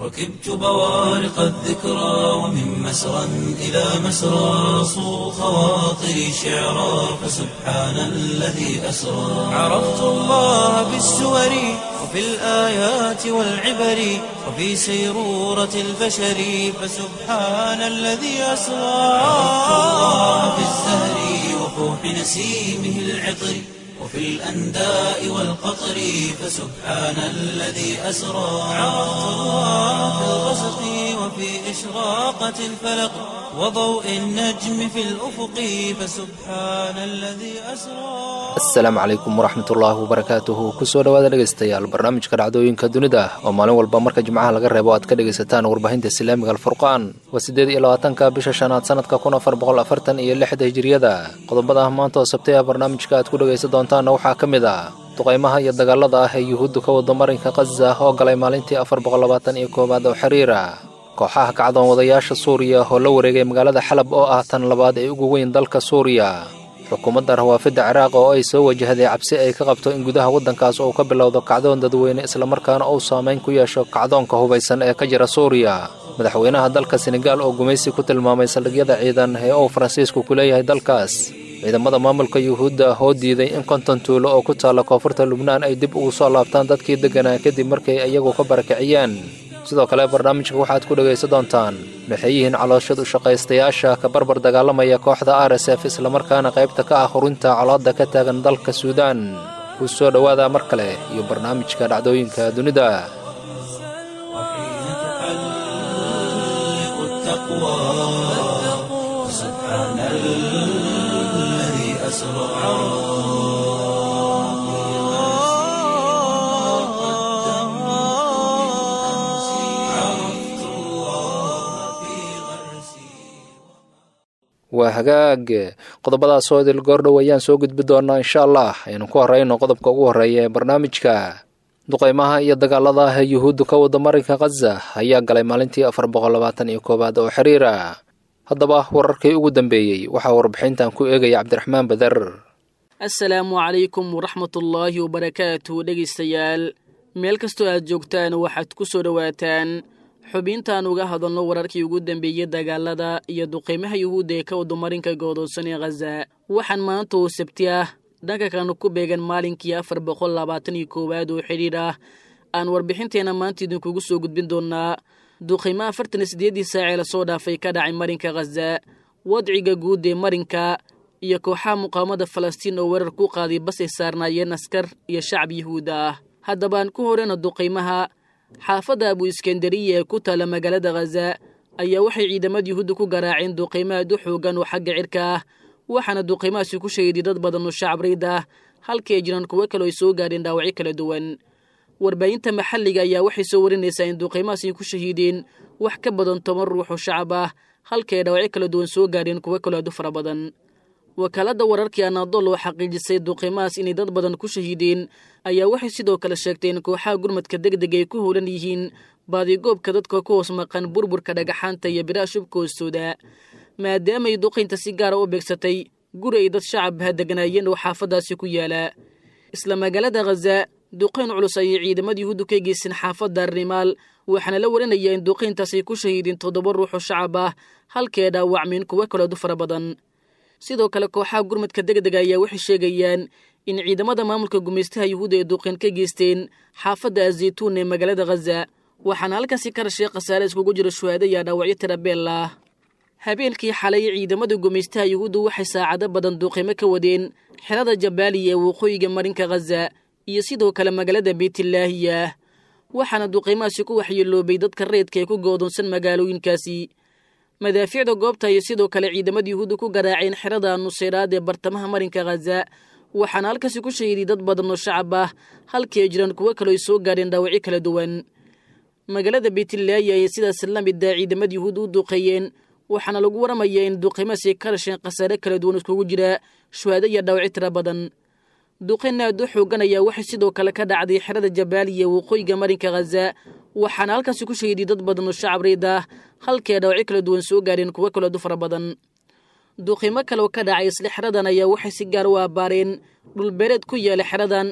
ركبت بوارق الذكرى ومن مسرى إلى مسرى صو خواطري شعرا فسبحان الذي أسرى عرفت الله بالسور وفي الآيات والعبر وفي سيرورة البشر فسبحان الذي أسرى عرفت الله بالزهر وفوح نسيمه العطر وفي الأنداء والقطر فسبحان الذي أسرى عرفت الله في الغسق وفي إشراقة الفلق وضوء النجم في الأفق فسبحان الذي أسرى asalaamu calaykum waraxmatullaahi wabarakaatuhu kusoo dhowaada dhegaystayaal barnaamijka dhacdooyinka dunida oo maalin walba marka jimcaha laga reebo aad ka dhegaysataan warbaahinta islaamiga alfurqaan waa siddeed iyo labaatanka bisha shanaad sanadka kun afar boqol afartan iyo lixda hijiriyada qodobada maanta oo sabtay ah barnaamijka aad ku dhegaysan doontaanna waxaa ka mid ah duqaymaha iyo dagaalada ah ee yuhuuddu ka wada marinka khaza oo galay maalintii afar boqol labaatan iyo koowaad oo xiriira kooxaha kacdoon wadayaasha suuriya oo la wareegay magaalada xalab oo ah tan labaad ee ugu weyn dalka suuriya xukuumadda rawaafidda ciraaq oo ay soo wajahday cabsi ay ka qabto in gudaha waddankaas uu ka bilowdo kacdoon dadweyne islamarkaana uu saamayn ku yeesho kacdoonka hubaysan ee ka jira suuriya madaxweynaha dalka senegaal oo gumaysi ku tilmaamay saldhigyada ciidan ee uu faransiisku ku leeyahay dalkaas ciidamada maamulka yuhuudda oo diiday in konton tuulo oo ku taalla koonfurta lubnaan ay dib ugu soo laabtaan dadkii degganaa kadib markay iyagu ka barakiciyeen sidoo kale barnaamijka waxaad ku dhegaysan doontaan maxay yihiin calooshad u shaqaystayaasha ka barbar dagaalamaya kooxda r s f islamarkaana qaybta ka ah hurinta colaadda ka taagan dalka suudaan ku soo dhowaada mar kale iyo barnaamijka dhacdooyinka dunida وحين تحلق التقوى سبحان الذي أسرى عرفت الله في غرسي waa hagaag qodobadaas oo idil goordhow ayaan soo gudbi doonaa insha allah aynu ku horeyno qodobka ugu horreeya ee barnaamijka duqaymaha iyo dagaalada ah ee yuhuuddu ka wada marinka khaza ayaa galay maalintii afar boqol labaatan iyo koowaad oo xiriira haddaba wararkii ugu dambeeyey waxaa warbixintan ku eegaya cabdiraxmaan badar asalaamu calaykum waraxmatullaahi wabarakaatuh dhegaystayaal meel kastoo aad joogtaan waxaad ku soo dhowaataan xubintaan uga hadalno wararkii ugu dambeeyey dagaalada iyo duqeymaha yuhuudda ee ka wadumarinka goodoosan ee khaza waxaan maanta oo sabti ah dhanka kanu ku beegan maalinkii afar boqol labaatan iyo koowaad oo xidhiir ah aan warbixinteenna maanta idinkugu soo gudbin doonaa duqeymaha afartan iyo siddeeddii saacee lasoo dhaafay ka dhacay marinka khaza wadciga guud ee marinka iyo kooxaha muqaawamada falastiin oo weerar ku qaaday bas ay saarnaayeen askar iyo shacab yuhuud ah haddabaan ku horeyna duqaymaha xaafadda abu iskandariya ee ku taalla magaalada khaza ayaa waxay ciidamada yuhuudda ku garaaceen duqaymo aad u xoogan oo xagga cirka ah waxaana duqaymahaasi ku shahiday dad badan oo shacab rayd ah halkii ay jiraan kuwo kale ay soo gaadheen dhaawacyo kala duwan warbaahinta maxalliga ayaa waxay soo warinaysaa in duqaymahaasi ku shahiideen wax ka badan toban ruux oo shacab ah halkii ay dhaawacyo kala duwan soo gaadheen kuwo kale aad u fara badan wakaaladda wararkii anadol oo xaqiijisay duqeymahaas inay dad badan ku shahiideen ayaa waxay sidoo kale sheegteen kooxaha gurmadka deg deg ay ku howlan yihiin baadigoobka dadka ku hoos maqan burburka dhagaxaanta iyo biraha shubka hoostooda maadaamay duqaynta si gaara u beegsatay guri ay dad shacabha deganaayeen oo xaafaddaasi ku yaala isla magaalada khaza duqayn culus ayay ciidamada yuhuuddu ka geysteen xaafadda rimaal waxaana la warinayaa in duqayntaas ay ku shahiideen toddoba ruux oo shacab ah halkii ay dhaawacmeen kuwo kaleed u fara badan sidoo kale kooxaha gurmadka degdega ayaa waxay sheegayaan in ciidamada maamulka gumaystaha yuhuudda ay duqeen ka geysteen xaafadda azaytuun ee magaalada khaza waxaana halkaasi ka rashay khasaare iskugu jira shuhaado iyo dhaawacyo tirabeel ah habeenkii xalay ciidamada gumaystaha yuhuudda waxay saacado badan duuqeymo ka wadeen xerada jabaaliya ee waqooyiga marinka khaza iyo sidoo kale magaalada beytlaahiya waxaana duqeymahaasi ku waxyeeloobay dadka rayidka ee ku goodonsan magaalooyinkaasi madaafiicda goobta iyo sidoo kale ciidamada yuhuudda ku garaaceen xerada nuseyraad ee bartamaha marinka khaza waxaana halkaasi ku shahiiday dad badan oo shacab ah halkii ay jiraan kuwo kaleo ay soo gaadheen dhaawacyo kala duwan magaalada beytlaahiya ayay sidaas la mida ciidamada yuhuudda u duuqeeyeen waxaana lagu waramayaa in duqeymahaasi ka dhasheen khasaare kala duwan iskugu jira shuhaado iyo dhaawacyo tira badan duqeyn aad u xoogan ayaa waxay sidoo kale ka dhacday xerada jabaaliya waqooyiga marinka khaza waxaana halkaasi ku shahiiday dad badan oo shacab reyd ah halkii ay dhaawacyo kala duwan soo gaadheen kuwo kaleedu fara badan duqeymo kale oo ka dhacay isla xeradan ayaa waxay si gaar u abbaareen dhulbeereed ku yaala xeradan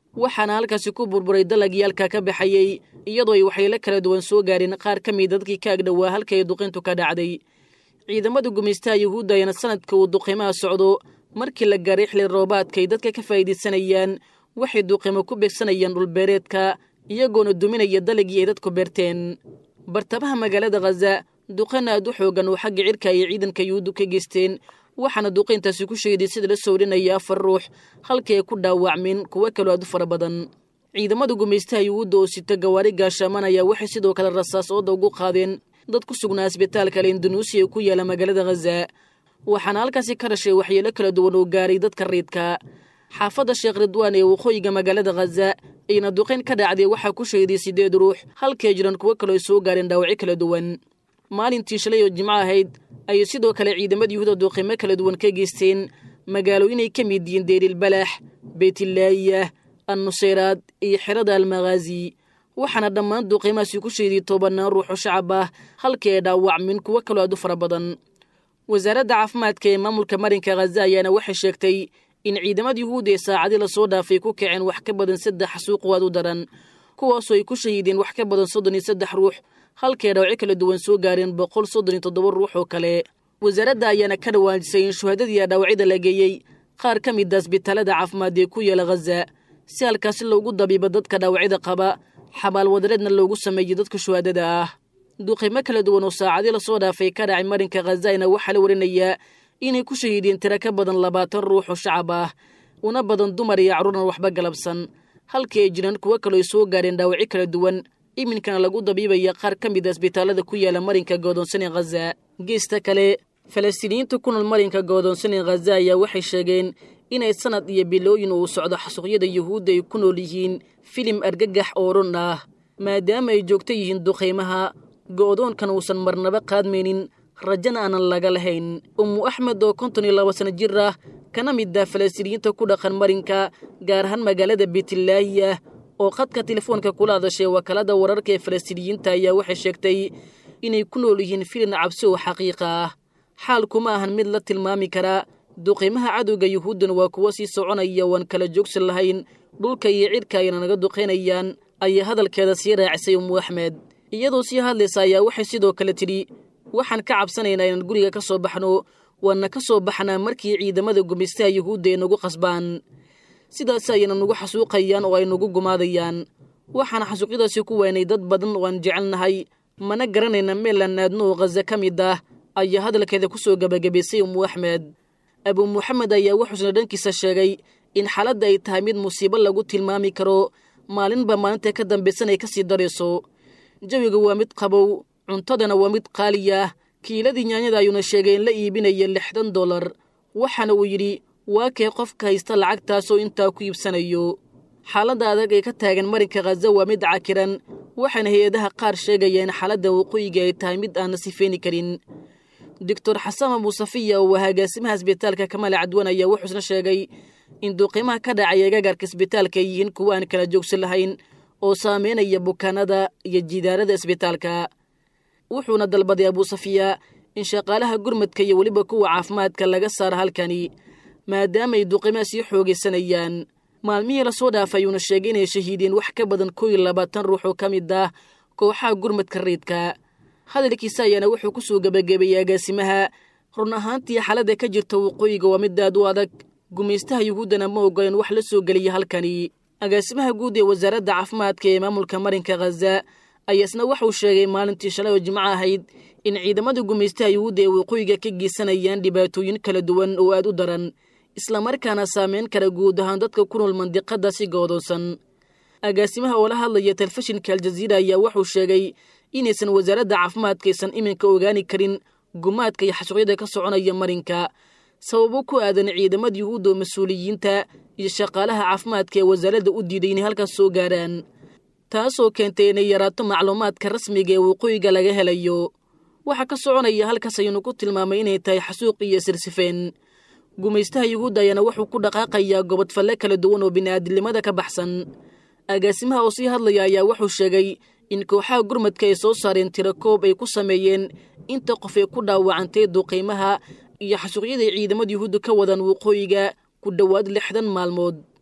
waxaana halkaasi ku burburay dalagyaalka ka baxayey iyadoo ay waxyeelo kala duwan soo gaareen qaar ka mid dadkii ka agdhowaa halka ay duqayntu ka dhacday ciidamada gumaystaha yuhuudda ayana sanadka uu duqimaha socdo markii la gaaray xili roobaadka ay dadka ka faa'iidaysanayaan waxay duqimo ku beegsanayaan dhulbeereedka iyagoona duminaya dalagii ay dadku beerteen bartamaha magaalada khaza duqan aad u xoogan oo xagga cirka ay ciidanka yuhuuddu ka geysteen waxaana duqayntaasi ku sheeday sida la sowrinaya afar ruux halkii ay ku dhaawacmeen kuwo kaloo aad u fara badan ciidamada gumaystaha yuhuudda oo sita gawaari gaashaamanaya waxay sidoo kale rasaas ooda ugu qaadeen dad ku sugnaa asbitaalka lendanuusi ee ku yaala magaalada khaza waxaana halkaasi ka dhashay waxyeelo kala duwan oo gaaray dadka riidka xaafadda sheekh ridwaan ee waqooyiga magaalada khaza ayna duqayn ka dhacday waxaa ku sheeday siddeed ruux halkii ay jiraan kuwo kaloo ay soo gaareen dhaawacyo kala duwan maalintii shalay oo jimco ahayd ayay sidoo kale ciidamada yuhuuda duqimo kala duwan ka geysteen magaalooyinay ka mid yihiin deerilbalax beytlaayah annuseyraad iyo xerada almakhaazi waxaana dhammaan duqimahaasi ku sheeday tobanaan ruux oo shacab ah halkii ay dhaawacmin kuwo kaloo aad u fara badan wasaaradda caafimaadka ee maamulka marinka khaza ayaana waxay sheegtay in ciidamada yuhuudda ee saacadii lasoo dhaafay ku kaceen wax ka badan saddex xasuuq waad u daran kuwaasoo ay ku shahiideen wax ka badan soddon iyo saddex ruux halkii ay dhaawacyo kala duwan soo gaareen boqol soddon iyo toddoba ruux oo kale wasaaradda ayaana ka dhawaajisay in shuhadadii dhaawacyada la geeyey qaar ka mid a asbitaalada caafimaad ee ku yaala khaza si halkaasi loogu dabiibo dadka dhaawacyada qaba xabaal wadareedna loogu sameeyey dadka shuhadada ah duqimo kala duwan oo saacadii lasoo dhaafay ka dhacay marinka khazayna waxaa la warinayaa inay ku shahiideen tiro ka badan labaatan ruux oo shacab ah una badan dumar iyo carruurna waxba galabsan halkii ay jiraan kuwo kaloo ay soo gaareen dhaawacyo kala duwan iminkana lagu dabiibaya qaar ka mid a asbitaalada ku yaala marinka goodoonsan ee khaza geesta kale falastiiniyiinta ku nool marinka goodoonsan ee khaza ayaa waxay sheegeen inay sanad iyo bilooyin uu socdo xasuuqyada yuhuudda ay ku nool yihiin filim argagax oo run ah maadaama ay joogto yihiin duqaymaha go'doonkan uusan marnaba qaadmaynin rajana aanan laga lahayn ummu axmed oo konton iyo laba sano jir ah kana mid ah falastiiniyiinta ku dhaqan marinka gaar ahaan magaalada beetlaahiya oo khadka telefoonka kula hadashay wakaalada wararka ee falastiiniyiinta ayaa waxay sheegtay inay ku nool yihiin filin cabsi oo xaqiiqa ah xaalkuma ahan mid la tilmaami karaa duqiimaha cadowga yuhuuddan waa kuwo sii soconaya waan kala joogsan lahayn dhulka iyo cidhka ayna naga duqaynayaan ayaa hadalkeeda sii raacisay ummu axmed iyadoo sii hadlaysa ayaa waxay sidoo kale tidhi waxaan ka cabsanaynaa inaan guriga ka soo baxno waana ka soo baxnaa markii ciidamada gumaystaha yuhuudda ay nagu qasbaan sidaas ayayna nagu xasuuqayaan oo ay nagu gumaadayaan waxaan xasuuqyadaasi ku weynay dad badan oo aan jecelnahay mana garanayna meel aan aadno oo khaza ka mid ah ayaa hadalkeeda ku soo gebagabaysay ummu axmed abuu muxamed ayaa wuxuusna dhankiisa sheegay in xaaladda ay tahay mid musiibo lagu tilmaami karo maalinba maalinta ka dambaysan ay ka sii darayso jawiga waa mid qabow cuntadana waa mid qaaliya kiiladii nyaanyada ayuuna sheegay in la iibinaya lixdan dollar waxaana uu yidhi waa kee qofka haysta lacagtaasoo intaa ku iibsanayo xaaladda adag ee ka taagan marinka khaza waa mid cakiran waxaana hay-adaha qaar sheegayeen xaaladda waqooyiga ay tahay mid aan la sifeeni karin doctor xasama muusafiya oo waa agaasimaha asbitaalka kamale cadwan ayaa wuxuusna sheegay in duuqimaha ka dhacaya agagaarka isbitaalka ay yihiin kuwa aan kala joogsan lahayn oo saameynaya bukaanada iyo jidaarada isbitaalka wuxuuna dalbaday abuusafiya in shaqaalaha gurmadka iyo weliba kuwa caafimaadka laga saaro halkani maadaama ay duqimaha sii xoogaysanayaan maalmihii lasoo dhaafay ayuuna sheegay inay shahiideen wax ka badan koo iyo labaatan ruux oo ka mid ah kooxaha gurmadka riidka hadalkiisa ayaana wuxuu ku soo gebagabeeyey agaasimaha run ahaantii xaaladda ka jirta waqooyiga waa mid aad u adag gumaystaha yuhuuddana ma ogoleen wax la soo geliya halkani agaasimaha guud ee wasaaradda caafimaadka ee maamulka marinka khaza ayaasna waxauu sheegay maalintii shalay oo jimco ahayd in ciidamada gumaystaha yuhuudda ee waqooyiga ka geysanayaan dhibaatooyin kala duwan oo aad u daran islamarkaana saameyn kara guud ahaan dadka ku nool mandiqadda si goodoonsan agaasimaha oo la hadlaya telefishinka aljaziira ayaa wuxuu sheegay inaysan wasaaradda caafimaadka aysan iminka ogaani karin gumaadka iyo xasuuqyada ka soconaya marinka sababo ku aadan ciidamada yuhuudda oo mas-uuliyiinta iyo shaqaalaha caafimaadka ee wasaaradda u diiday inay halkaas soo gaaraan taasoo keentay inay yaraato macluumaadka rasmiga ee waqooyiga laga helayo waxaa ka soconaya halkaas ayuunu ku tilmaamay inay tahay xasuuq iyo sirsifeen gumaystaha yuhuudda ayaana wuxuu ku dhaqaaqayaa gobodfalle kala duwan oo bini'aadilnimada ka baxsan agaasimaha oo sii hadlaya ayaa wuxuu sheegay in kooxaha gurmadka ay soo saareen tiro koob ay ku sameeyeen inta qof ay ku dhaawacantay duqiimaha iyo xasuuqyaday ciidamada yuhuudda ka wadaan waqooyiga ku dhowaad lixdan maalmood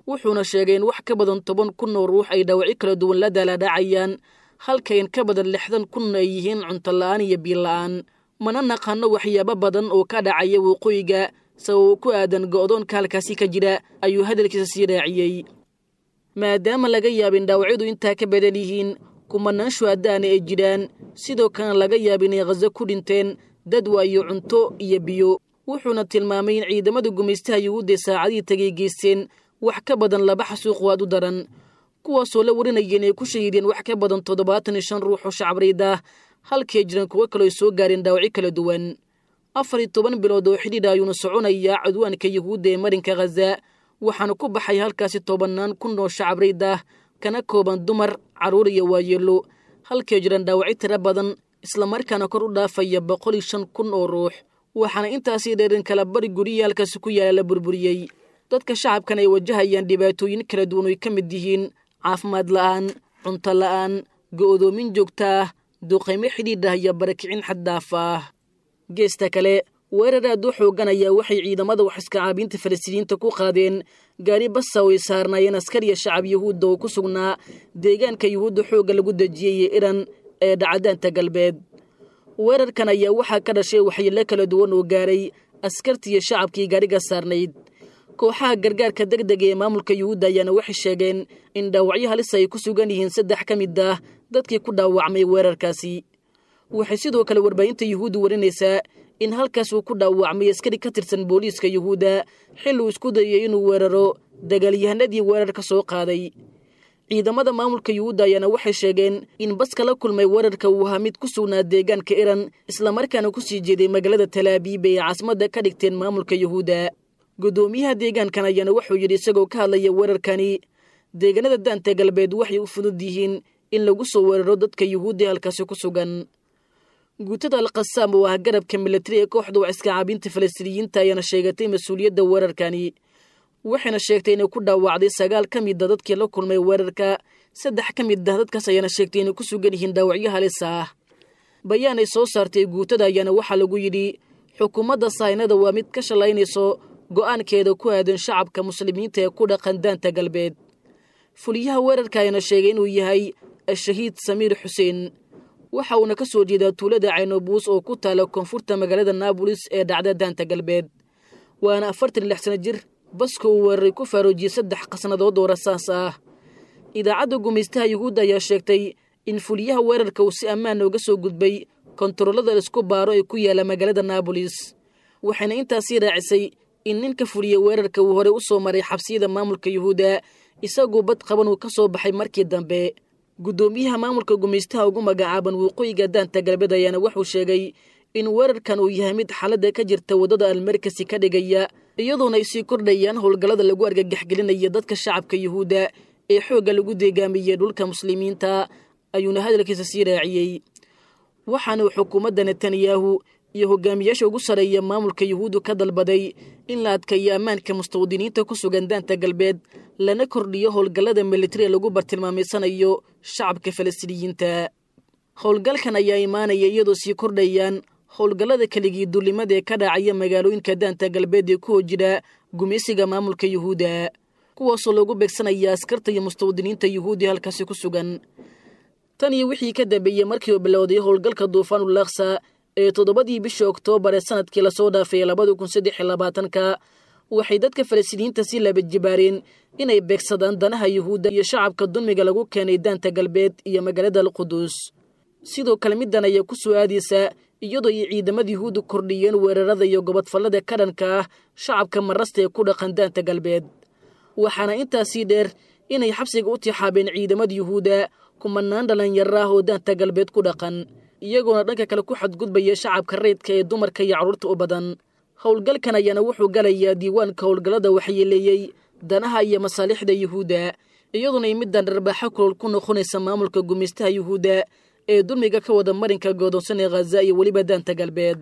wuxuuna sheegay in wax ka badan toban kun oo ruux ay dhaawacyo kala duwan la daalaadhacayaan halka in ka badan lixdan kun ay yihiin cunto la'aan iyo biila'aan mana naqaano waxyaabo badan oo ka dhacaya waqooyiga sababo ku aadan go'doonka halkaasi ka jira ayuu hadalkiisa sii raaciyey maadaama laga yaabin dhaawacyadu intaa ka badan yihiin kumanaan shuhadaana ay jiraan sidoo kalena laga yaaba inay khazo ku dhinteen dad waayo cunto iyo biyo wuxuuna tilmaamay in ciidamada gumaystaha yuhuudda saacadihii tagay geysteen wax ka badan laba xasuuq waad u daran kuwaasoo la warinaya inay ku shahiideen wax ka badan toddobaatan iyo shan ruux oo shacabreyd ah halkay jiraan kuwo kaloo ay soo gaareen dhaawacyo kala duwan afar iyo toban bilood oo xidhiidha ayuuna soconayaa cudwaanka yuhuudda ee marinka khaza waxaana ku baxay halkaasi tobannaan kun oo shacabreyd ah kana kooban dumar carruur iyo waayeelo halkay jiraan dhaawacyo tiro badan islamarkaana kor u dhaafaya boqol iyo shan kun oo ruux waxaana intaasii dheerin kala bari guryihi halkaasi ku yaala la burburiyey dadka shacabkan ay wajahayaan dhibaatooyin kala duwan oy ka mid yihiin caafimaad la'aan cunto la'aan go'doomin joogta ah duqaymo xidhiidh ah iyo barakicin xaddaaf ah geesta kale weerar aad u xoogan ayaa waxay ciidamada wax iskacaabiinta falastiiniyiinta ku qaadeen gaari basa oo ay saarnaayeen askar iyo shacab yuhuudda oo ku sugnaa deegaanka yuhuudda xoogga lagu dejiyey ee iran ee dhacdaanta galbeed weerarkan ayaa waxaa ka dhashay waxyeello kala duwan oo gaaray askartii iyo shacabkii gaariga saarnayd kooxaha gargaarka deg dega ee maamulka yuhuudda ayaana waxay sheegeen in dhaawacyo halis ay ku sugan yihiin saddex ka mid ah dadkii ku dhaawacmay weerarkaasi waxay sidoo kale warbaahinta yuhuudda warinaysaa in halkaas uu ku dhaawacmay askari ka tirsan booliiska yuhuudda xil uu isku dayay inuu weeraro dagaalyahanadii weerar ka soo qaaday ciidamada maamulka yuhuudda ayaana waxay sheegeen in baska la kulmay weerarka uu ahaa mid ku sugnaa deegaanka iran islamarkaana ku sii jeeday magaalada talaabiib ee caasimadda ka dhigteen maamulka yuhuudda guddoomiyaha deegaankan ayaana wuxuu yidhi isagoo ka hadlaya weerarkani deegaanada daanta galbeed waxay u fudud yihiin in lagu soo weeraro dadka yuhuudda halkaasi ku sugan guutada alkhasaam oo ah garabka milatari ee kooxda wax iska caabinta falastiiniyiinta ayaana sheegatay mas-uuliyadda weerarkani waxayna sheegtay inay ku dhaawacday sagaal ka mid a dadkii la kulmay weerarka saddex ka mid ah dadkaas ayaana sheegtay inay ku sugan yihiin dhaawacyo halis ah bayaan ay soo saartay guutada ayaana waxaa lagu yidhi xukuumadda sahaynada waa mid ka shallaynayso go'aankeeda ku aadan shacabka muslimiinta ee ku dhaqan daanta galbeed fuliyaha weerarka ayaana sheegay inuu yahay ashahiid samiir xuseen waxa uuna ka soo jeedaa tuulada caynobuus oo ku taala koonfurta magaalada naabolis ee dhacda daanta galbeed waana afartan lix sano jir baska uu weeraray ku faaroojiyey saddex qasnadood oo rasaas ah idaacadda gumaystaha yuhuudda ayaa sheegtay in fuliyaha weerarka uu si ammaan ooga soo gudbay kontaroolada laisku baaro ee ku yaala magaalada naabolis waxayna intaasii raacisay in ninka fuliya weerarka uu horey u soo maray xabsiyada maamulka yuhuudda isagoo bad qaban uu ka soo baxay markii dambe guddoomiyaha maamulka gumaystaha ugu magacaaban waqooyiga daanta galbeed ayaana wuxuu sheegay in weerarkan uu yahay mid xaaladda ka jirta waddada almarkasi ka dhigaya iyadoona ay sii kordhayaan howlgallada lagu argagaxgelinaya dadka shacabka yuhuudda ee xoogga lagu deegaamiyey dhulka muslimiinta ayuuna hadalkiisa sii raaciyey waxaana uu xukuumadda netanyahu iyo hogaamiyaasha ugu sarreeya maamulka yuhuuddu ka dalbaday in la adkaeyo ammaanka mustawdiniinta ku sugan daanta galbeed lana kordhiyo howlgallada militariga lagu bartilmaamaysanayo shacabka falastiiniyiinta howlgalkan ayaa imaanaya iyadoo sii kordhayaan howlgallada keligii duulimada ee ka dhacaya magaalooyinka daanta galbeed ee ku hojira gumaysiga maamulka yuhuudda kuwaasoo lagu beegsanaya askarta iyo mustawdiniinta yuhuudi halkaasi ku sugan tan iyo wixii ka dambeeyey markii uu bilowday howlgalka duufaanul laksa ee toddobadii bishii oktoobar ee sanadkii lasoo dhaafay labada kun saddex iyo labaatanka waxay dadka falastiiniyiinta si laba jibaareen inay beegsadaan danaha yuhuudda iyo shacabka dulmiga lagu keenay daanta galbeed iyo magaalada alquduus sidoo kale middan ayaa ku soo aadaysa iyadoo ay ciidamada yuhuudda kordhiyeen weerarada iyo gobodfallada ka dhanka ah shacabka marasta ee ku dhaqan daanta galbeed waxaana intaasii dheer inay xabsiga u tixaabeen ciidamada yuhuudda kumanaan dhallinyaro ah oo daanta galbeed ku dhaqan iyagoona dhanka kale ku xadgudbaya shacabka reydka ee dumarka iyo carruurta u badan howlgalkan ayaana wuxuu galayaa diiwaanka howlgallada waxyeeleeyey danaha iyo masaalixda yuhuudda iyadoona ay middan dharbaaxo kulol ku noqonaysa maamulka gumaystaha yuhuudda ee dulmiga ka wada marinka goodoonsan ee khaza iyo weliba daanta galbeed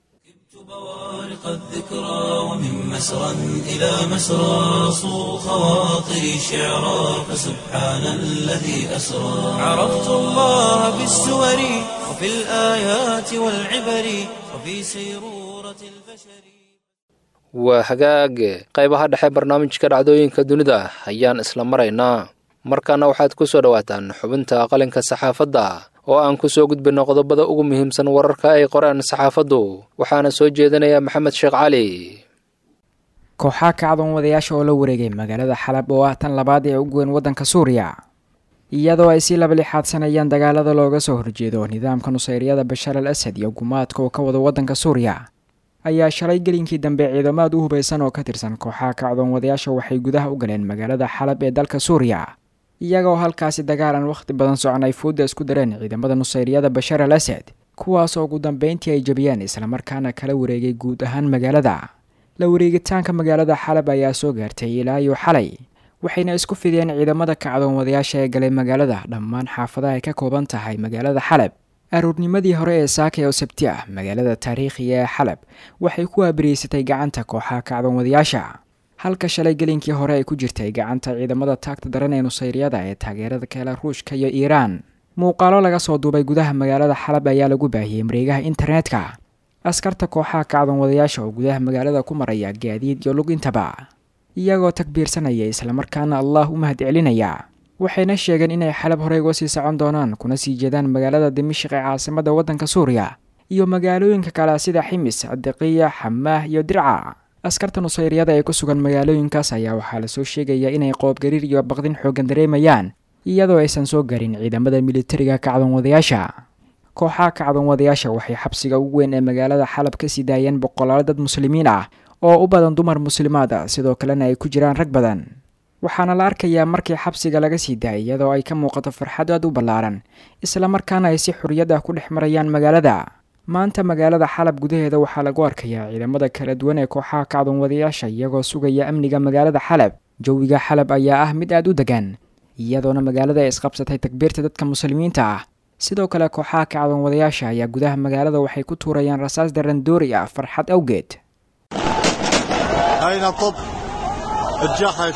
بوارق الذكرى ومن مسرى إلى مسرى صو خواطري شعرا فسبحان الذي أسرى عرفت الله بالسور وفي الآيات والعبر وفي سيرورة البشر waa hagaage qaybaha dhexe barnaamijka dhacdooyinka dunida ayaan isla maraynaa markaana waxaad ku soo dhowaataan xubinta qalinka saxaafadda oo aan ku soo gudbinno qodobada ugu muhiimsan wararka ay qoreen saxaafaddu waxaana soo jeedinaya maxamed sheekh cali kooxaha kacdoon wadayaasha oo la wareegay magaalada xalab oo ah tan labaad ee ugu weyn waddanka suuriya iyadoo ay sii labalixaadsanayaan dagaalada looga soo horjeedo nidaamka nusayryada bashaar al asad iyo gumaadka uu ka wado waddanka suuriya ayaa shalay gelinkii dambe ciidamaad u hubaysan oo ka tirsan kooxaha kacdoon wadayaasha waxay gudaha u galeen magaalada xalab ee dalka suuriya iyagoo halkaasi dagaal aan wakhti badan socon ay fooda isku dareen ciidamada nusayryada bashaar al asad kuwaas oo ugu dambeyntii ay jabiyeen islamarkaana kala wareegay guud ahaan magaalada la wareegitaanka magaalada xalab ayaa soo gaartay ilaa iyo xalay waxayna isku fideen ciidamada kacdoon wadayaasha ee galay magaalada dhammaan xaafadaha ay ka kooban tahay magaalada xalab aroornimadii hore ee saakay oo sabti ah magaalada taariikhiga ee xalab waxay ku waabariyeysatay gacanta kooxaha kacdoon wadayaasha halka shalay gelinkii hore ay ku jirtay gacanta ciidamada taagta daran ee nusayryada ee taageerada keela ruushka iyo iiraan muuqaalo laga soo duubay gudaha magaalada xalab ayaa lagu baahiyey mareegaha internetka askarta kooxaha kacdoon wadayaasha oo gudaha magaalada ku maraya gaadiid iyo lug intaba iyagoo takbiirsanaya islamarkaana allah u mahad celinaya waxayna sheegeen inay xalab horey uga sii socon doonaan kuna sii jeedaan magaalada dimashik ee caasimada waddanka suuriya iyo magaalooyinka kale sida ximis cadiqiya xamaah iyo dirca askarta nusayryada ee ku sugan magaalooyinkaas ayaa waxaa lasoo sheegayaa inay qoobgariir iyo baqdin xooggan dareemayaan iyadoo aysan soo garin ciidamada militariga kacdoon wadayaasha kooxaha kacdoon wadayaasha waxay xabsiga ugu weyn ee magaalada xalab ka sii daayeen boqolaal dad muslimiin ah oo u badan dumar muslimaad ah sidoo kalena ay ku jiraan rag badan waxaana la arkayaa markii xabsiga laga sii daayay iyadoo ay ka muuqato farxad aad u ballaaran islamarkaana ay si xorriyad ah ku dhex marayaan magaalada maanta magaalada xalab gudaheeda waxaa lagu arkayaa ciidamada kala duwan ee kooxaha kacdoon wadayaasha iyagoo sugaya amniga magaalada xalab jawiga xalab ayaa ah mid aad u degan iyadoona magaalada ay isqabsatay takbiirta dadka muslimiinta ah sidoo kale kooxaha kacdoon wadayaasha ayaa gudaha magaalada waxay ku tuurayaan rasaas darandoori ah farxad awgeed أين طب الجحش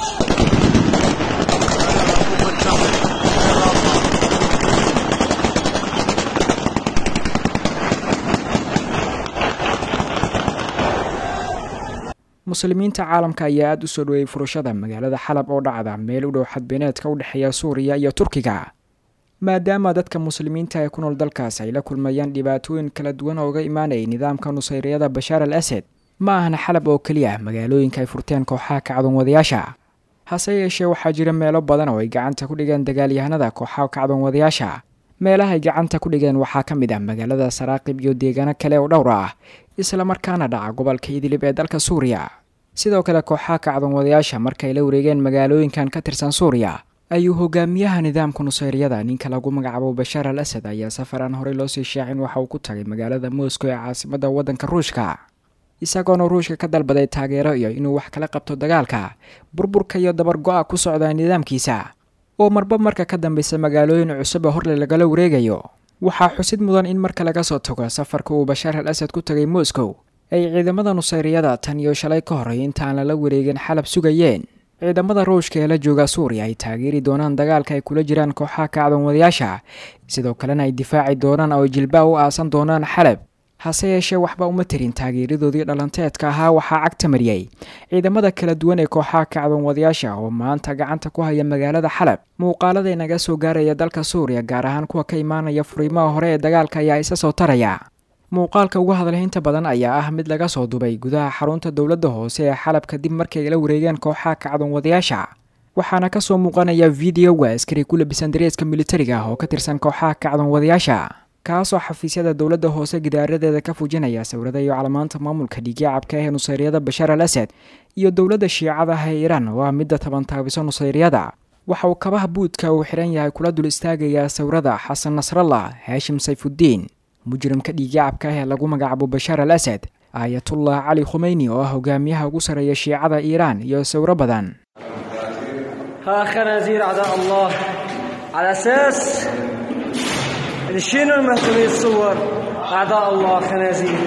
muslimiinta caalamka ayaa aada u soo dhaweeyey furashada magaalada xalab oo dhacda meel u dhow xadbeeneedka u dhexeeya suuriya iyo turkiga maadaama dadka muslimiinta ee ku nool dalkaas ay la kulmayaan dhibaatooyin kala duwan ooga imaanayay nidaamka nusayryada bashaar al asad ma ahna xalab oo keliya magaalooyinka ay furteen kooxaha kacdoon wadayaasha hase yeeshee waxaa jira meelo badan oo ay gacanta ku dhigeen dagaalyahanada kooxaha kacdoon wadayaasha meelahay gacanta ku dhigeen waxaa ka mid ah magaalada saraaqib iyo deegaano kale oo dhowr ah islamarkaana dhaca gobolka idlib ee dalka suuriya sidoo kale kooxaha kacdoon wadayaasha markay la wareegeen magaalooyinkan ka tirsan suuriya ayuu hogaamiyaha nidaamka nusayryada ninka lagu magacaabo bashaar al asad ayaa safar aan horey loosii shaacin waxa uu ku tagay magaalada moscow ee caasimada waddanka ruushka isagoona ruushka ka dalbaday taageero iyo inuu wax kala qabto dagaalka burburka iyo dabargo-a ku socda nidaamkiisa oo marba marka ka dambeysa magaalooyin cusub oo horle lagala wareegayo waxaa xusid mudan in marka laga soo tago safarka uu bashaar al asad ku tagay moscow ay ciidamada nusayryada tan iyo shalay ka horey intaan lala wareegin xalab sugayeen ciidamada ruushka ee la jooga suuriya ay taageeri doonaan dagaalka ay kula jiraan kooxaha kacdoon wadayaasha sidoo kalena ay difaaci doonaan oo ay jilbaa u aasan doonaan xalab hase yeeshee waxba uma tirin taageeradoodii dhalanteedka ahaa waxaa cagta mariyey ciidamada kala duwan ee kooxaha kacdoon wadayaasha oo maanta gacanta ku haya magaalada xalab muuqaalada inaga soo gaaraya dalka suuriya gaar ahaan kuwa ka imaanaya furiimaha hore ee dagaalka ayaa isa soo taraya muuqaalka uga hadalhaynta badan ayaa ah mid laga soo dubay gudaha xarunta dowladda hoose ee xalab kadib markay la wareegeen kooxaha kacdoon wadayaasha waxaana kasoo muuqanaya videoga askari ku labisan dareeska militariga ah oo ka tirsan kooxaha kacdoon wadayaasha kaasoo xafiisyada dowladda hoose gidaaradeeda ka fujinaya sawirada iyo calamaanta maamulka dhiigyacabka ee nusayryada bashaar al asad iyo dowladda shiicada ah ee iiraan oo ah midda tabantaabiso nusayryada waxa uu kabaha buudka uu xihan yahay kula dul istaagayaa sawirada xasan nasrallah haashim sayfuddiin mujrimka dhiigyacabka ah ee lagu magacaabo bashaar al asad aayatullah cali khumeyni oo ah hogaamiyaha ugu sarreeya shiicada iiraan iyo sawiro badan ها خنازير أعداء الله على أساس إن شنو المهتمين الصور أعداء الله خنازير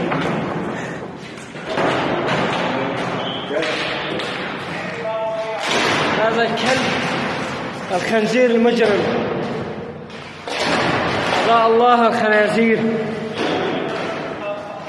هذا الكلب الخنزير المجرم أعداء الله الخنازير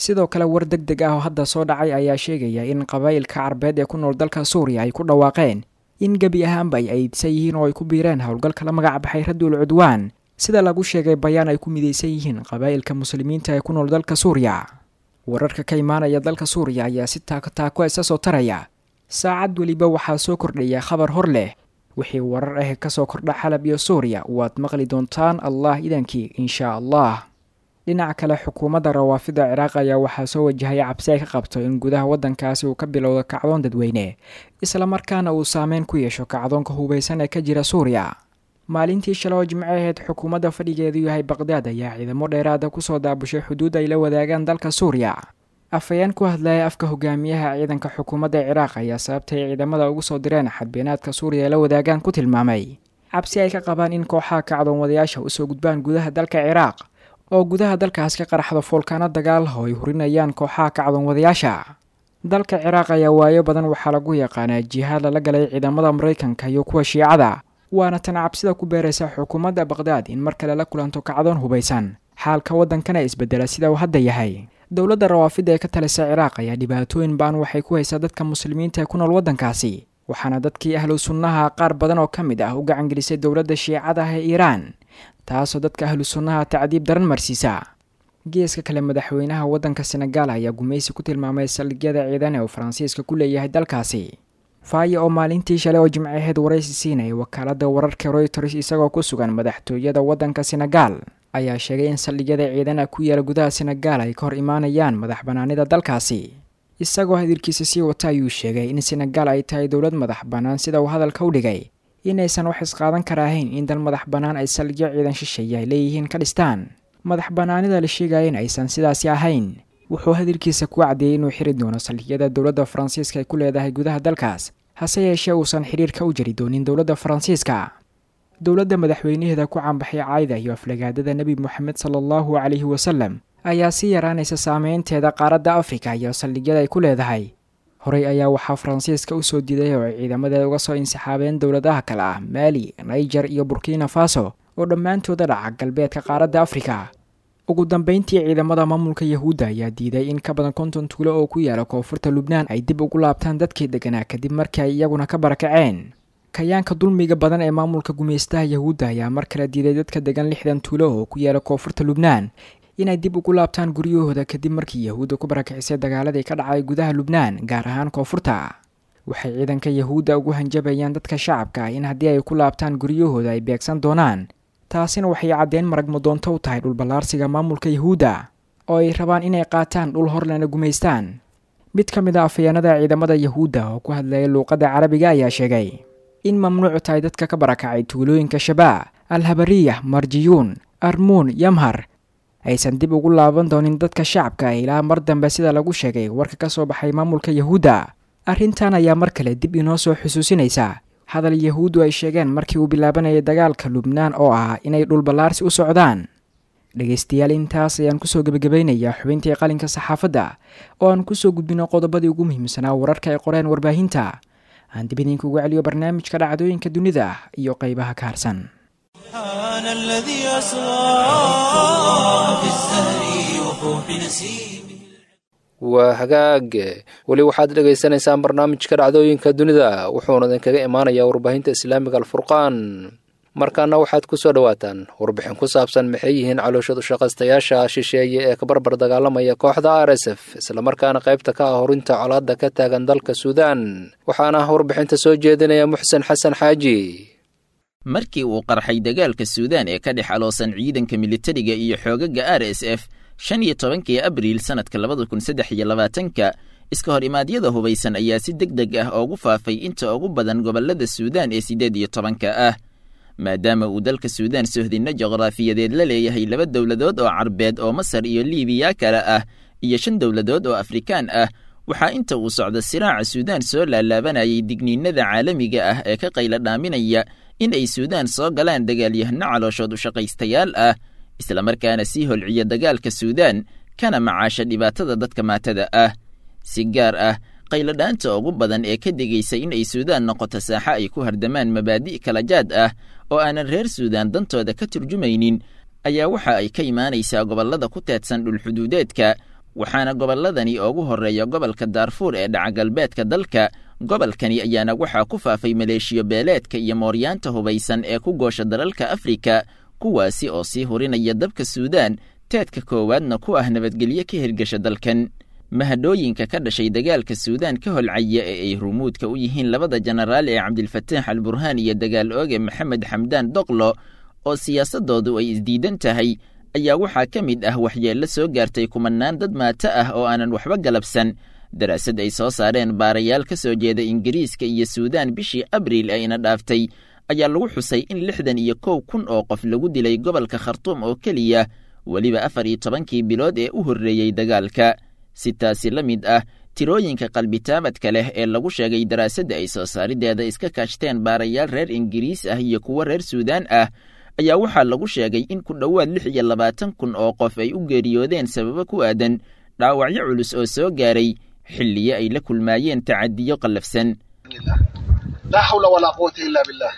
sidoo kale war deg deg ah oo hadda soo dhacay ayaa sheegaya in qabaa'ilka carbeed ee ku nool dalka suuriya ay ku dhawaaqeen in gebi ahaanba ay aydsan yihiin oo ay ku biireen howlgalka la magac baxay radul cudwaan sida lagu sheegay bayaan ay ku midaysan yihiin qabaa'ilka muslimiinta ee ku nool dalka suuriya wararka ka imaanaya dalka suuriya ayaa si taako-taako isa soo taraya saacad weliba waxaa soo kordhaya khabar hor leh wixii warar ah ka soo kordha xalab iyo suuriya waad maqli doontaan allah idankii inshaa allah dhinaca kale xukuumadda rawaafida ciraaq ayaa waxaa soo wajahaya cabsi ay ka qabto in gudaha waddankaasi uu ka bilowdo kacdoon dadweyne islamarkaana uu saameyn ku yeesho kacdoonka hubaysan ee ka jira suuriya maalintii shalay oo jimco ahayd xukuumadda fadhigeedu yahay baqdaad ayaa ciidamo dheeraada kusoo daabushay xuduud ay la wadaagaan dalka suuriya afhayeen ku hadlaya afka hogaamiyaha ciidanka xukuumadda ciraaq ayaa sababtay ciidamada ugu soo direen xadbeenaadka suuriya ay la wadaagaan ku tilmaamay cabsi ay ka qabaan in kooxaha kacdoon wadayaasha usoo gudbaan gudaha dalka ciraaq oo gudaha dalkaas ka qaraxdo foolkaano dagaal oo ay hurinayaan kooxaha kacdoon wadayaasha dalka ciraaq ayaa waayo badan waxaa lagu yaqaanaa jihaad lala galay ciidamada maraykanka iyo kuwa shiicada waana tan cabsida ku beeraysa xukuumadda baqdaad in mar kale la kulanto kacdoon hubaysan xaalka waddankana isbedela sida uu hadda yahay dowladda rawaafidda ee ka talisa ciraaq ayaa dhibaatooyin ba'an waxay ku haysaa dadka muslimiinta ee ku nool waddankaasi waxaana dadkii ahlu sunnaha qaar badan oo ka mid ah u gacangelisay dowladda shiicada ah ee iiraan taasoo dadka ahlu sunnaha tacdiib daran marsiisa geeska kale madaxweynaha waddanka senegaal ayaa gumaysi ku tilmaamay saldhigyada ciidan ee uu faransiiska ku leeyahay dalkaasi faaya oo maalintii shalay oo jimcaheed waraysi siinaya wakaaladda wararka royters isagoo ku sugan madaxtooyada waddanka senegaal ayaa sheegay in saldhigyada ciidana ku yaala gudaha senegaal ay ka hor imaanayaan madax bannaanida dalkaasi isagoo hadalkiisa sii wata ayuu sheegay in senegaal ay tahay dowlad madax bannaan sida uu hadalka u dhigay inaysan wax isqaadan kara ahayn in dal madax bannaan ay saldhigyo ciidan shisheeye ay leeyihiin ka dhistaan madax bannaanida la sheegaya in aysan sidaasi ahayn wuxuu hadalkiisa ku caddeeyey inuu xiri doono saldhigyada dowladda faransiiska ay ku leedahay gudaha dalkaas hase yeeshee uusan xidhiirka u jari doonin dowladda faransiiska dowladda madaxweynaheeda ku caanbaxay caayda iyo aflagaadada nebi moxamed sala allahu calayhi wasalem ayaa sii yaraanaysa saameynteeda qaaradda afrika iyo saldhigyada ay ku leedahay horey ayaa waxaa faransiiska u soo diiday oo ay ciidamadeeda uga soo insixaabeen dowladaha kale ah maali naijer iyo burkina faso oo dhammaantooda dhaca galbeedka qaaradda afrika ugu dambeyntii ciidamada maamulka yahuudda ayaa diiday in ka badan konton tuulo oo ku yaala koonfurta lubnaan ay dib ugu laabtaan dadkii deganaa kadib markii ay iyaguna ka barakaceen kayaanka dulmiga badan ee maamulka gumaystaha yahuudda ayaa mar kale diiday dadka degan lixdan tuulo oo ku yaala koonfurta lubnaan inay dib ugu laabtaan guryahooda kadib markii yahuudda ku barakicisay dagaaladii ka dhacay gudaha lubnaan gaar ahaan koonfurta waxay ciidanka yahuudda ugu hanjabayaan dadka shacabka ah in haddii ay ku laabtaan guryahooda ay beegsan doonaan taasina waxay caddeyn maragma doonto u tahay dhulballaarsiga maamulka yahuudda oo ay rabaan inay qaataan dhul horlena gumaystaan mid ka mid a afhayeenada ciidamada yahuudda oo ku hadlaya luuqadda carabiga ayaa sheegay in mamnuucu tahay dadka ka barakacay tuulooyinka shabaa alhabariya marjiyuun armuun yamhar aysan dib ugu laaban doonin dadka shacabka ah ilaa mar dambe sida lagu sheegay warka ka soo baxay maamulka yahuudda arrintan ayaa mar kale dib inoo soo xusuusinaysa hadal yahuuddu ay sheegeen markii uu bilaabanayay dagaalka lubnaan oo ah inay dhulballaarsi u socdaan dhegaystayaal intaas ayaan kusoo gebagabaynayaa xubintii qalinka saxaafadda oo aan kusoo gudbino qodobadii ugu muhiimsanaa wararka ay qoreen warbaahinta aan dib idinkugu celiyo barnaamijka dhacdooyinka dunida iyo qaybaha ka harsan سبحان الذي أسرى في الزهر وفوح نسيمه waa hagaag weli waxaad dhagaysanaysaan barnaamijka dhacdooyinka dunida wuxuuna idinkaga imaanayaa warbaahinta islaamiga alfurqaan markaana waxaad ku soo dhowaataan warbixin ku saabsan maxay yihiin calooshadu shaqaystayaasha shisheeye ee ka barbar dagaalamaya kooxda r s f islamarkaana qaybta ka ah horinta colaadda ka taagan dalka suudaan waxaana warbixinta soo jeedinaya muxsen xasan xaaji markii uu qarxay dagaalka suudaan ee ka dhex aloosan ciidanka militariga iyo xoogaga r s f shan iyo tobankii abriil sannadka labada kun saddex iyo labaatanka iska hor imaadyada hubaysan ayaa si deg deg ah oogu faafay inta ugu badan gobollada suudaan ee siddeed iyo tobanka ah maadaama uu dalka suudaan sohdinno juqraafiyadeed la leeyahay laba dowladood oo carbeed oo masar iyo liibiya kale ah iyo shan dowladood oo afrikaan ah waxaa inta uu socda siraaca suudaan soo laalaabanayay digniinada caalamiga ah ee ka qayla dhaaminaya in ay suudaan soo galaan dagaalyahano calooshood u shaqaystayaal ah islamarkaana sii holciya dagaalka suudaan kana macaasha dhibaatada dadka maatada ah si gaar ah qayladhaanta ugu badan ee ka digaysa in ay suudaan noqoto saaxa ay ku hardamaan mabaadi' kala jaad ah oo aanan reer suudaan dantooda ka turjumaynin ayaa waxa ay ka imaanaysaa gobollada ku teedsan dhulxuduudeedka waxaana gobolladani ugu horreeya gobolka daarfuur ee dhaca galbeedka dalka gobolkani ayaana waxaa ku faafay maleeshiyo beeleedka iyo mooryaanta hubaysan ee ku goosha dalalka afrika kuwaasi oo sii hurinaya dabka suudaan teedka koowaadna ku ah nabadgelyo ka hirgasha dalkan mahadhooyinka ka dhashay dagaalka suudaan ka holcaya ee ay rumuudka u yihiin labada jenaraal ee cabdilfataax al burhaan iyo dagaal ooge maxamed xamdaan doqlo oo siyaasadoodu ay isdiidan tahay ayaa waxaa ka mid ah waxyeello soo gaartay kumanaan dad maato ah oo aanan waxba galabsan daraasad ay soo saareen baarayaal ka soo jeeda ingiriiska iyo suudaan bishii abriil ayna dhaaftay ayaa lagu xusay in lixdan iyo kow kun oo qof lagu dilay gobolka khartuum oo keliya weliba afar iyo tobankii bilood ee u horreeyey dagaalka si taasi la mid ah tirooyinka qalbitaamadka leh ee lagu sheegay daraasadda ay soo saarideeda iska kaashteen baarayaal reer ingiriis ah iyo kuwo reer suudaan ah ayaa waxaa lagu sheegay in ku dhowaad lix iyo labaatan kun oo qof ay u geeriyoodeen sababo ku aadan dhaawacyo culus oo soo gaaray xilliyo ay la kulmaayeen tacadiyo qallafsan لا حول ولا قوة إلا بالله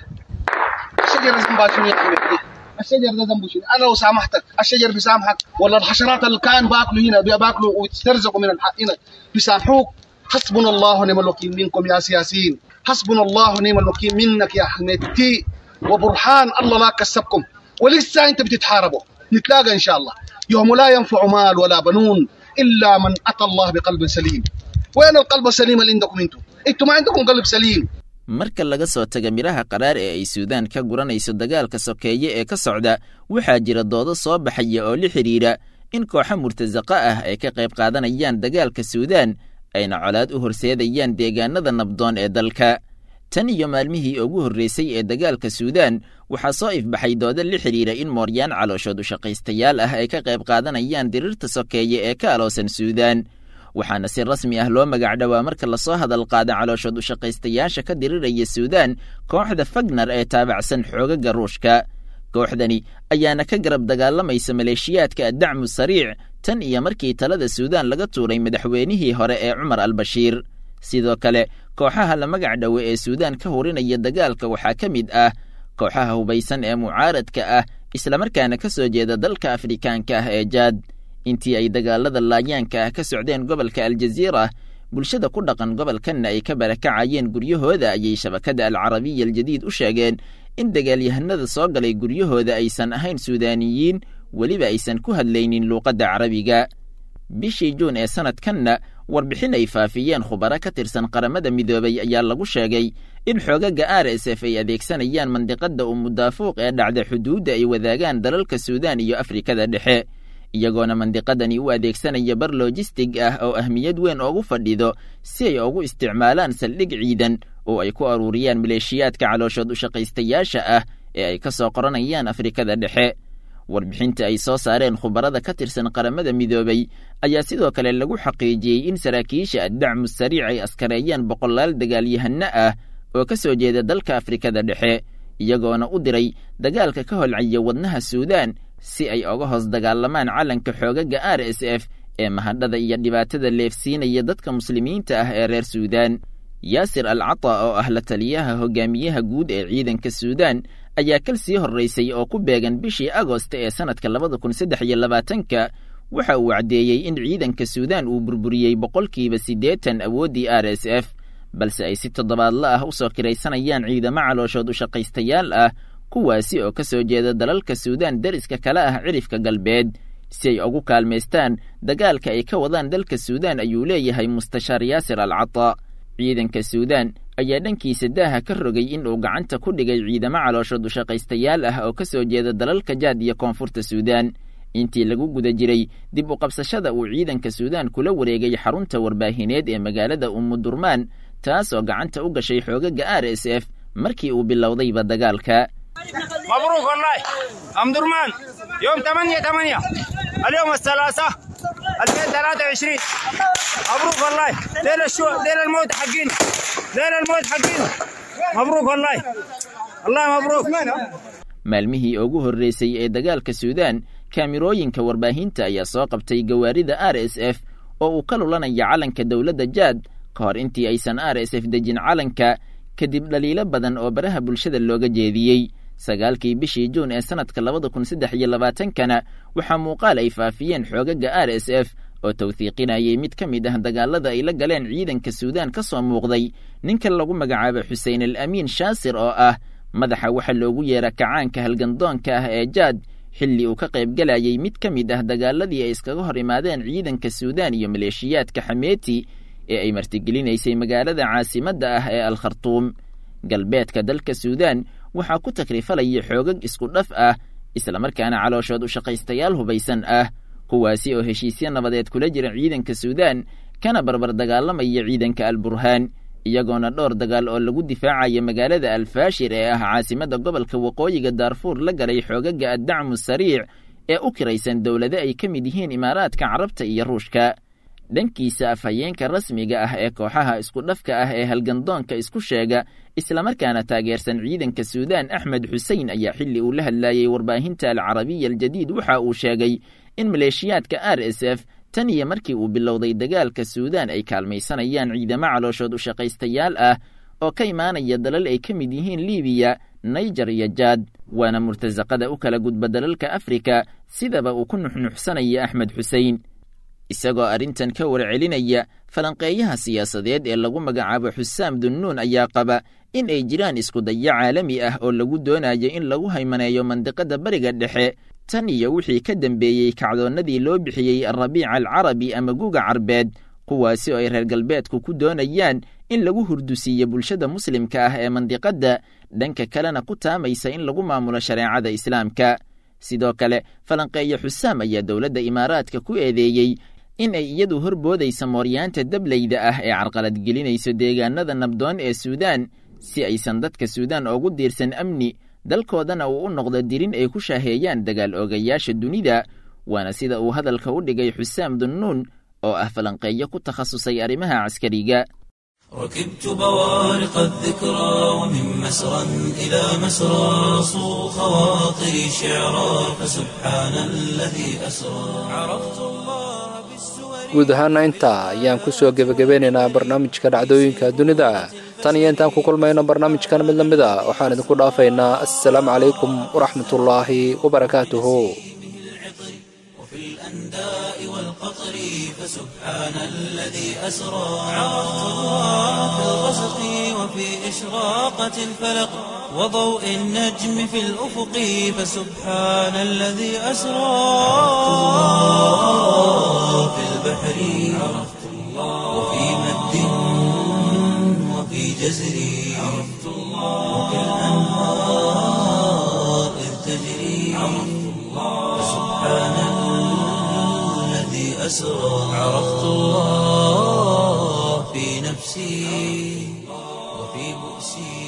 الشجر ذنبها شنو يا أخي الشجر ده ذنبه شنو أنا لو سامحتك الشجر بيسامحك ولا الحشرات اللي كان باكلوا هنا باكلوا ويسترزقوا من الحق هنا بيسامحوك حسبنا الله ونعم الوكيل منكم يا سياسيين حسبنا الله ونعم الوكيل منك يا حميدتي وبرهان الله ما كسبكم ولسه انت بتتحاربوا نتلاقى ان شاء الله يوم لا ينفع مال ولا بنون الا من اتى الله بقلب سليم وين القلب السليم اللي عندكم انتم انتم ما عندكم قلب سليم marka laga soo taga midhaha qaraar ee ay suudaan ka guranayso dagaalka sokeeye ee ka socda waxaa jira doodo soo baxaya oo la xidhiidha in kooxo murtasaqa ah ay ka qayb qaadanayaan dagaalka suudaan ayna colaad u horseedayaan deegaanada nabdoon ee dalka tan iyo maalmihii ugu horreysay ee dagaalka suudaan waxaa soo ifbaxay doodo la xidhiidha in mooryaan calooshood u shaqaystayaal ah ay ka qayb qaadanayaan dirirta sokeeye ee ka aloosan suudaan waxaana si rasmi ah loo magacdhowaa marka lasoo hadal qaada calooshood u shaqaystayaasha ka diriraya suudaan kooxda fagnar ee taabacsan xoogaga ruushka kooxdani ayaana ka garab dagaalamaysa maleeshiyaadka addacmu sariic tan iyo markii talada suudaan laga tuuray madaxweynihii hore ee cumar albashiir sidoo kale kooxaha la magac dhowe ee suudaan ka hurinaya dagaalka waxaa ka mid ah kooxaha hubaysan ee mucaaradka ah islamarkaana ka soo jeeda dalka afrikaanka ah ee jaad intii ay dagaalada laayaanka ah ka socdeen gobolka aljaziira bulshada ku dhaqan gobolkanna ay ka barakacayeen guryahooda ayay shabakada alcarabiya aljadiid u sheegeen in dagaalyahanada soo galay guryahooda aysan ahayn suudaaniyiin weliba aysan ku hadlaynin luuqadda carabiga bishii juun ee sanadkanna warbixin ay faafiyeen khubaro ka tirsan qaramada midoobay ayaa lagu sheegay in xoogaga r s f ay adeegsanayaan mandiqadda umudaafuuq ee dhacda xuduudda ay wadaagaan dalalka suudaan iyo afrikada dhexe iyagoona mandiqadani u adeegsanaya bar lojistig ah oo ahmiyad weyn oogu fadhido si ay ugu isticmaalaan saldhig ciidan oo ay ku aruuriyaan maleeshiyaadka calooshood u shaqaystayaasha ah ee ay ka soo qoranayaan afrikada dhexe warbixinta ay soo saareen khubarada ka tirsan qaramada midoobay ayaa sidoo kale lagu xaqiijiyey in saraakiisha addacmu sariic ay askareeyaan boqolaal dagaalyahano ah oo ka soo jeeda dalka afrikada dhexe iyagoona u diray dagaalka ka holcaya wadnaha suudaan si ay oga hoos dagaalamaan calanka xoogaga r s f ee mahadhada iyo dhibaatada leefsiinaya dadka muslimiinta ah ee reer suudaan yaasir al cata oo ah la taliyaha hogaamiyaha guud ee ciidanka suudaan ayaa kal sii horraysay oo ku beegan bishii agost ee sannadka labada kun saddex iyo labaatanka waxa uu caddeeyey in ciidanka suudaan uu burburiyey boqolkiiba siddeetan awooddii r s f balse ay si toddobaadla ah u soo kiraysanayaan ciidamo calooshood u shaqaystayaal ah kuwaasi oo ka soo jeeda dalalka suudaan deriska kale ah cirifka galbeed si ay ugu kaalmaystaan dagaalka ay ka wadaan dalka suudaan ayuu leeyahay mustashaar yaasir al cata ciidanka suudaan ayaa dhankiisa daaha ka rogay in uu gacanta ku dhigay ciidamo calooshood u shaqaystayaal ah oo ka soo jeeda dalalka jaad iyo koonfurta suudaan intii lagu guda jiray dib u qabsashada uu ciidanka suudaan kula wareegay xarunta warbaahineed ee magaalada umudurmaan taas oo gacanta u gashay xoogaga r s f markii uu bilowdayba dagaalka مبروك والله ام درمان يوم 8 8 اليوم الثلاثاء 2023 مبروك والله ليلة الشو ليلة الموت حقينا ليلة الموت حقينا مبروك والله الله مبروك maalmihii ugu horreysay ee dagaalka suudaan kaamirooyinka warbaahinta ayaa soo qabtay gawaarida r s f oo uu ka lulanaya calanka dowladda jaad ka hor intii aysan r s f dejin calanka kadib dhaliilo badan oo baraha bulshada looga jeediyey sagaalkii bishii juun ee sannadka labada kun saddex iyo labaatankana waxaa muuqaal ay faafiyeen xoogaga r s f oo tawhiiqinayay mid ka mid ah dagaalada ay la galeen ciidanka suudaan ka soo muuqday ninka lagu magacaabo xuseen al amiin shaasir oo ah madaxa waxa loogu yeera kacaanka halgandoonka ah ee jaad xilli uu ka qaybgalayay mid ka mid ah dagaaladii ay iskaga hor imaadeen ciidanka suudaan iyo maleeshiyaadka xameeti ee ay martigelinaysay magaalada caasimadda ah ee al khartuum galbeedka dalka suudaan waxaa ku takrifalaya xoogag isku dhaf ah islamarkaana calooshood u shaqaystayaal hubaysan ah kuwaasi oo heshiisyo nabadeed kula jira ciidanka suudaan kana barbar dagaalamaya ciidanka al burhaan iyagoona dhowr dagaal oo lagu difaacaya magaalada alfaashir ee ah caasimadda gobolka waqooyiga daarfuur la galay xoogaga addacmu sariic ee u kiraysan dowlado ay ka mid yihiin imaaraadka carabta iyo ruushka dhankiisa afhayeenka rasmiga ah ee kooxaha isku dhafka ah ee halgandoonka isku sheega islamarkaana taageersan ciidanka suudaan axmed xusein ayaa xilli uu la hadlayey warbaahinta alcarabiya aljadiid waxa uu sheegay in maleeshiyaadka r s f tan iyo markii uu bilowday dagaalka suudaan ay kaalmaysanayaan ciidamo calooshood u shaqaystayaal ah oo ka imaanaya dalal ay ka mid yihiin libiya naijer iyo jaad waana murtasaqada u kala gudba dalalka afrika sidaba uu ku nuxnuxsanaya axmed xusein isagoo arrintan ka warcelinaya falanqeeyaha siyaasadeed ee lagu magacaabo xusaam dunnuun ayaa qaba in ay jiraan iskudayo caalami ah oo lagu doonayo in lagu haymaneeyo mandiqada bariga dhexe tan iyo wixii ka dembeeyey kacdoonnadii loo bixiyey alrabiica alcarabi ama guga carbeed kuwaasi oo ay reer galbeedku ku doonayaan in lagu hurdusiiyo bulshada muslimka ah ee mandiqadda dhanka kalena ku taamaysa in lagu maamulo shareecada islaamka sidoo kale falanqeeya xusaam ayaa dowladda imaaraadka ku eedeeyey in ay iyadu horboodaysa mooryaanta dableyda ah ee carqaladgelinayso deegaanada nabdoon ee suudaan si aysan dadka suudaan ugu diirsan amni dalkoodana uu u noqdo dirin ay ku shaaheeyaan dagaal oogayaasha dunida waana sida uu hadalka u dhigay xusaam dunnuun oo ah falanqeeyo ku takhasusay arrimaha caskariga ركبت بوارق الذكرى ومن مسرى إلى مسرى صو خواطري شعرا فسبحان الذي أسرى عرفت الله بالسور guud ahaana intaa ayaan ku soo gebagabeynaynaa barnaamijka dhacdooyinka dunida tan iyo intaan ku kulmayno barnaamijkan mid la mid a waxaan idinku dhaafaynaa assalaamu calaykum waraxmatullaahi wabarakaatuhu والقطر فسبحان الذي أسرى عرفت الله في الغسق وفي إشراقة الفلق وضوء النجم في الأفق فسبحان الذي أسرى في البحر عرفت الله وفي مد وفي جزر عرفت الله وفي الأنهار إذ تجري عرفت الله فسبحان الذي أسرى عرفت الله في نفسي وفي بؤسي